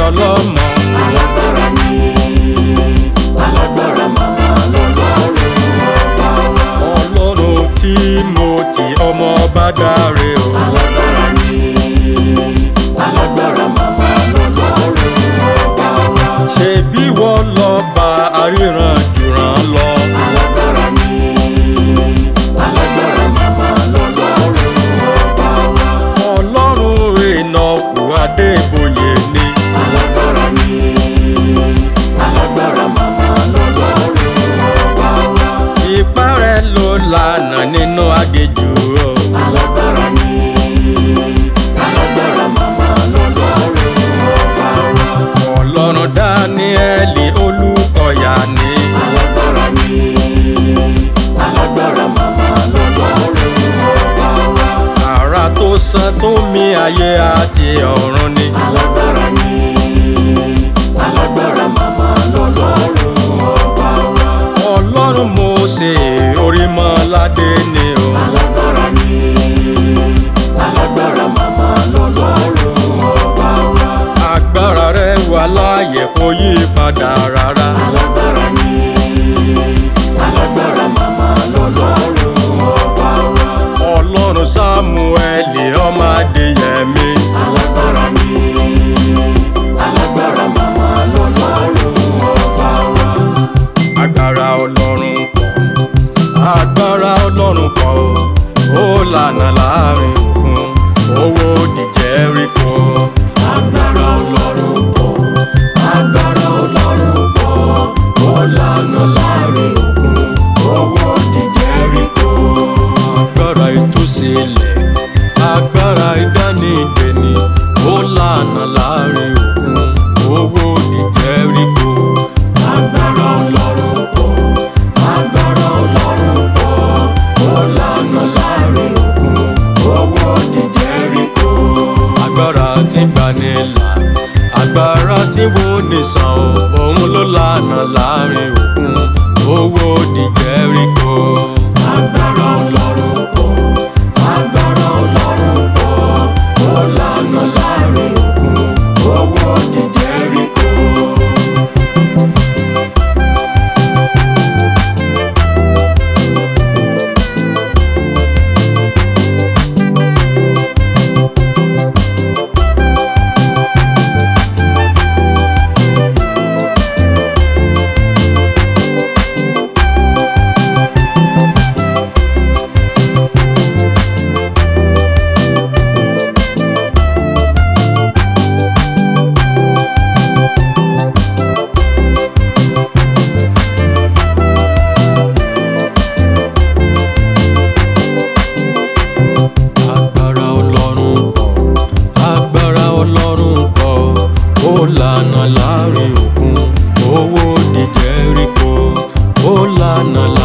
ọlọ́mọ. alágbára ni alágbára màmá lọ́lọ́run ọba wa. ọlọ́run tí mo ti ọmọ bá dáre o. alágbára ni alágbára màmá lọ́lọ́run ọba wa. ṣe bí wọ́n lọ bá aríran jùràn lọ. alágbára ni alágbára màmá lọ́lọ́run ọba wa. ọlọ́run ìnàkú adébóyè ni. alágbára ni alágbára màmá lọ́lọ́run ọba wa. ipá rẹ̀ ló lànà nínú agéjù o. alágbára ni alágbára màmá lọ́lọ́run ọba wa. ọlọ́run dáníẹ́lì olùkọ́yà ni. alágbára ni alágbára màmá lọ́lọ́run ọba wa. àrà tó san tó mi ayé àti ọ̀run ni. alágbára ni alágbára màmá lọ́lọ́run ọba wa. ọlọ́run Mósè orímọ́ládé ni o. alágbára ni alágbára màmá lọ́lọ́run ọba wa. agbára rẹ̀ wà láàyè kò yí padà rárá. alágbára ni alágbára màmá lọ́lọ́run ọba wa. ọlọ́run sámúẹ́lì ọmọ adéyẹmí. alágbára ni alágbára màmá lọ́lọ́run ọba wa. agbára ọlọ́run pọ̀ agbára ọlọ́run pọ̀ o ó lànà láàrin òkun owó di Jẹ́ríkò. agbára ọlọ́run pọ̀ agbára ọlọ́run pọ̀ ó lànà láàrin òkun owó di Jẹ́ríkò. agbára ìtúsílẹ̀ agbára ìdánidẹni ó lànà láàrin òkun owó di Jẹ́ríkò. agbára ọlọ́run pọ̀ agbára ọlọ́run pọ̀ ó lànà láàrin òkun owó di Jẹ́ríkò. agbára tí gbanilà agbára tí wo nìsan o òun ló lànà láàrin òkun owó di Jẹ́ríkò. agbára ọlọ́run pọ̀ agbára ọlọ́run pọ̀ ó lànà láàrin òkun owó di Jẹ́ríkò. agbára ọlọ́run pọ̀ agbára ọlọ́run pọ̀ ó lànà láàrin òkun owó di Jẹ́ríkò ó lànà láàrin.